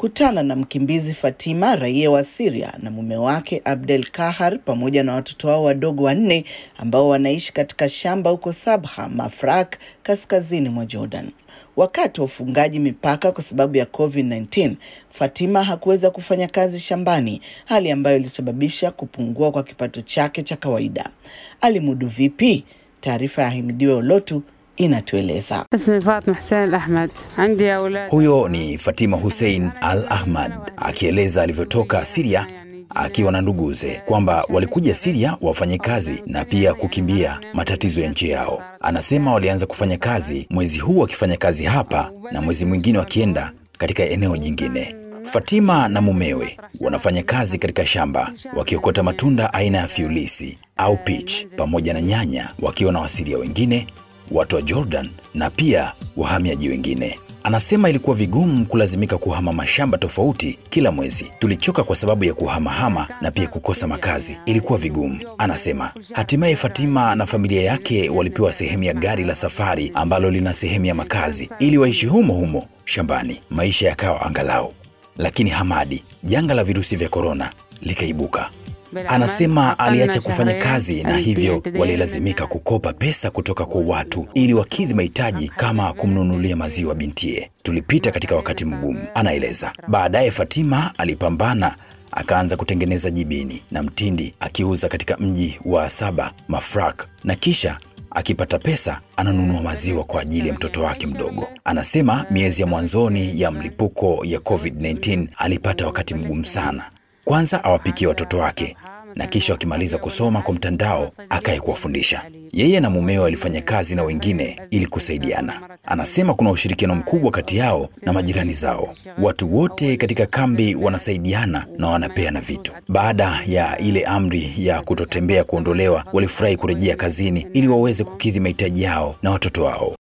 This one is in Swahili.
alikutana na mkimbizi Fatima, raia wa Syria, na mume wake Abdel Kahar pamoja na watoto wao wadogo wanne ambao wanaishi katika shamba huko Sabha, Mafraq, kaskazini mwa Jordan. Wakati wa ufungaji mipaka kwa sababu ya COVID-19, Fatima hakuweza kufanya kazi shambani, hali ambayo ilisababisha kupungua kwa kipato chake cha kawaida. Alimudu vipi? Taarifa ya Himidiwe Olotu inatueleza. Huyo ni Fatima Hussein Al Ahmad akieleza alivyotoka Siria akiwa na nduguze kwamba walikuja Siria wafanye kazi na pia kukimbia matatizo ya nchi yao. Anasema walianza kufanya kazi mwezi huu wakifanya kazi hapa na mwezi mwingine wakienda katika eneo jingine. Fatima na mumewe wanafanya kazi katika shamba wakiokota matunda aina ya fiulisi au peach pamoja na nyanya, wakiwa na Wasiria wengine, watu wa Jordan na pia wahamiaji wengine. Anasema ilikuwa vigumu kulazimika kuhama mashamba tofauti kila mwezi. Tulichoka kwa sababu ya kuhamahama na pia kukosa makazi, ilikuwa vigumu. Anasema hatimaye Fatima na familia yake walipewa sehemu ya gari la safari ambalo lina sehemu ya makazi ili waishi humo humo shambani, maisha yakawa angalau. Lakini Hamadi, janga la virusi vya korona likaibuka. Anasema aliacha kufanya kazi na hivyo walilazimika kukopa pesa kutoka kwa watu ili wakidhi mahitaji kama kumnunulia maziwa bintie. Tulipita katika wakati mgumu, anaeleza. Baadaye Fatima alipambana akaanza kutengeneza jibini na mtindi akiuza katika mji wa Saba Mafraq, na kisha akipata pesa ananunua maziwa kwa ajili ya mtoto wake mdogo. Anasema miezi ya mwanzoni ya mlipuko ya COVID-19 alipata wakati mgumu sana. Kwanza awapikie watoto wake na kisha wakimaliza kusoma kwa mtandao akaye kuwafundisha. Yeye na mumewe walifanya kazi na wengine ili kusaidiana. Anasema kuna ushirikiano mkubwa kati yao na majirani zao. Watu wote katika kambi wanasaidiana na wanapeana vitu. Baada ya ile amri ya kutotembea kuondolewa, walifurahi kurejea kazini ili waweze kukidhi mahitaji yao na watoto wao.